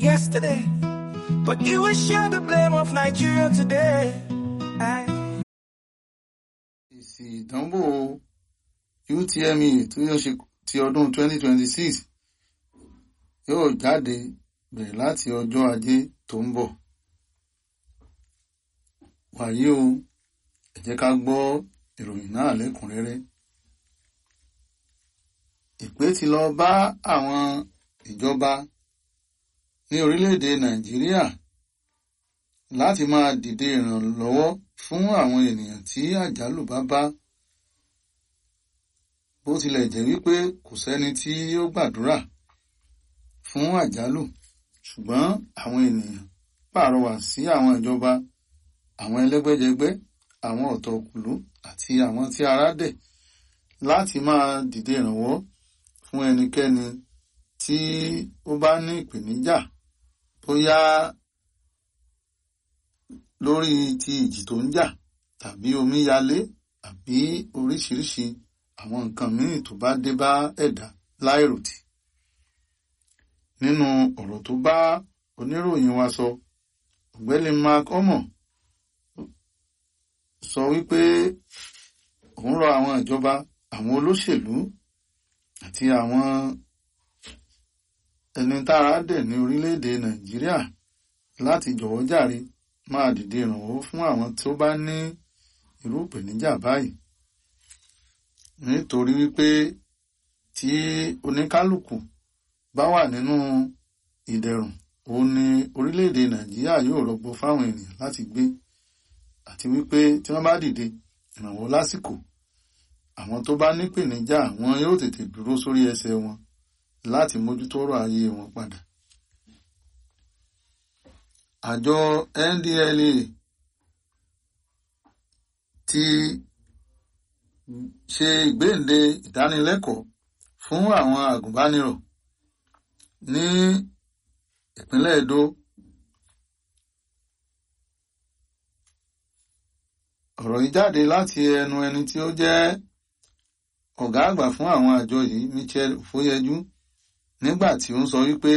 yesterday, but you will share the blame of Nigeria today. I èsì ìdánwò UTME tó yóò ṣe ti ọdún 2026 yóò jáde bẹ̀rẹ̀ láti ọjọ́ ajé tó ń bọ̀. wàyí o ẹ jẹ́ ká gbọ́ ìròyìn náà lẹ́kùnrẹ́rẹ́. ìpè ti lọ bá àwọn ìjọba ní orílẹ̀-èdè Nàìjíríà láti máa dìde ìrànlọ́wọ́ fún àwọn ènìyàn tí àjálù bá bá bó tilẹ̀ jẹ́ wípé kò sẹ́ni tí ó gbàdúrà fún àjálù ṣùgbọ́n àwọn ènìyàn pàrọwà sí àwọn ìjọba àwọn ẹlẹ́gbẹ́jẹgbẹ́ àwọn ọ̀tọ̀kùlú àti àwọn tí ara dẹ̀ láti máa dìde ìrànwọ́ fún ẹnikẹ́ni tí ó bá ní ìpèníjà bóyá lórí ti ìjì tó ń jà tàbí omíyalé àbí oríṣiríṣi àwọn nǹkan míì tó bá dé bá ẹ̀dá láìròtì. nínú ọ̀rọ̀ tó bá oníròyìn wa sọ ọ̀gbẹ́ni Mark Omo sọ wípé òun rọ àwọn ìjọba àwọn olóṣèlú àti àwọn ẹni tára dẹ̀ ní orílẹ̀-èdè Nàìjíríà láti jọ̀wọ́ jàre máa dìde ìrànwọ́ fún àwọn tó bá ní irú ìpèníjà báyìí nítorí wípé tí oníkálukú bá wà nínú ìdẹ̀rùn òun ni orílẹ̀-èdè Nàìjíríà yóò rọgbọ fáwọn ènìyàn láti gbé àti wípé tí wọ́n bá dìde ìrànwọ́ lásìkò àwọn tó bá nípèníjà wọn yóò tètè dúró sórí ẹsẹ̀ wọn láti mójútó ọ̀rọ̀ ayé wọn padà àjọ NDLEA ti ṣe ìgbéǹde ìdánilẹ́kọ̀ọ́ fún àwọn àgùnbánirọ̀ ní ìpínlẹ̀ Edo ọ̀rọ̀ yìí jáde láti ẹnu ẹni tí ó jẹ́ ọ̀gá àgbà fún àwọn àjọ yìí Michel Ofoyeju nígbà tí ó ń sọ wípé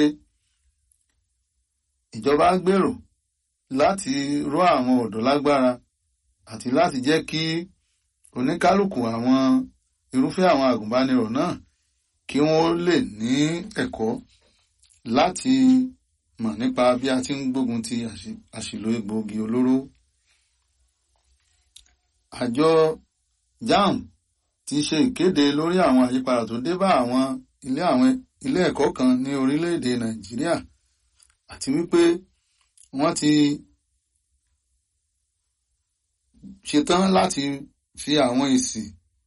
ìjọba gbèrò láti ró àwọn ọ̀dọ́ lágbára àti láti jẹ́ kí oníkálukú àwọn irúfẹ́ àwọn àgùnbánirọ̀ náà kí wọ́n lè ní ẹ̀kọ́ láti mọ̀ nípa bí a ti ń gbógun ti àṣìlò egbòogi olóró. àjọ JAMB ti ṣe ìkéde lórí àwọn àyípadà tó dé bá àwọn ilé àwọn ilé ẹ̀kọ́ kan ní orílẹ̀-èdè Nàìjíríà àti wípé wọ́n ti ṣetán láti fi àwọn èsì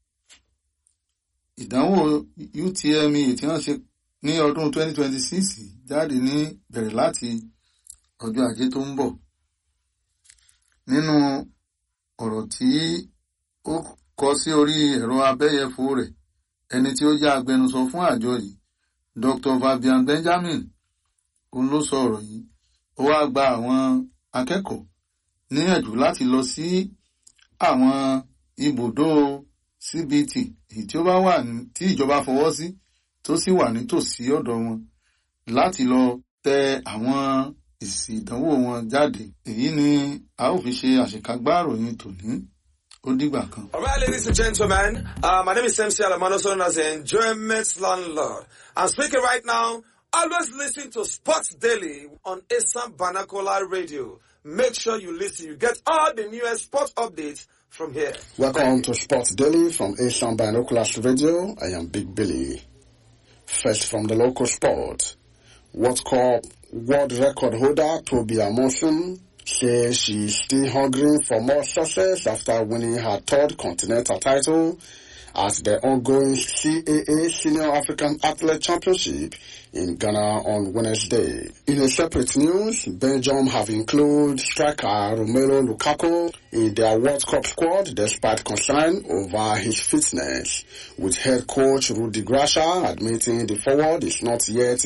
ìdánwò UTME tí wọ́n ṣe ní ọdún 2026 jáde ní bẹ̀rẹ̀ láti ọjọ́ ajé tó ń bọ̀ nínú ọ̀rọ̀ tí ó kọ sí orí ẹ̀rọ abẹ́yẹfò rẹ̀ ẹni tí ó jẹ́ agbẹnusọ fún àjọ yìí Dr. Fabian Benjamin òun ló sọ ọ̀rọ̀ yìí ó wá gba àwọn akẹ́kọ̀ọ́ níyànjú láti lọ sí àwọn ibùdó CBT èyí tí ó bá wà tí ìjọba fọwọ́ sí tó sì wà nítòsí ọ̀dọ̀ wọn láti lọ tẹ àwọn èsì ìdánwò wọn jáde èyí ni a ó fi ṣe àṣekágbá ìròyìn tòní ó dìgbà kan. All right, ladies and gentlemen, uh, my name is MC Alamano, also known as the Enjoyment Landlord. I'm speaking right now. Always listen to Sports Daily on Assam Banakola Radio. Make sure you listen. You get all the newest sports updates from here. Welcome to Sports Daily from Asian Binoculars Radio. I am Big Billy. First from the local sport. World Cup world record holder Toby Amosun says she's still hungry for more success after winning her third continental title at the ongoing CAA Senior African Athlete Championship in Ghana on Wednesday. In a separate news, Belgium have included striker Romelu Lukaku in their World Cup squad despite concern over his fitness, with head coach Rudi Gracia admitting the forward is not yet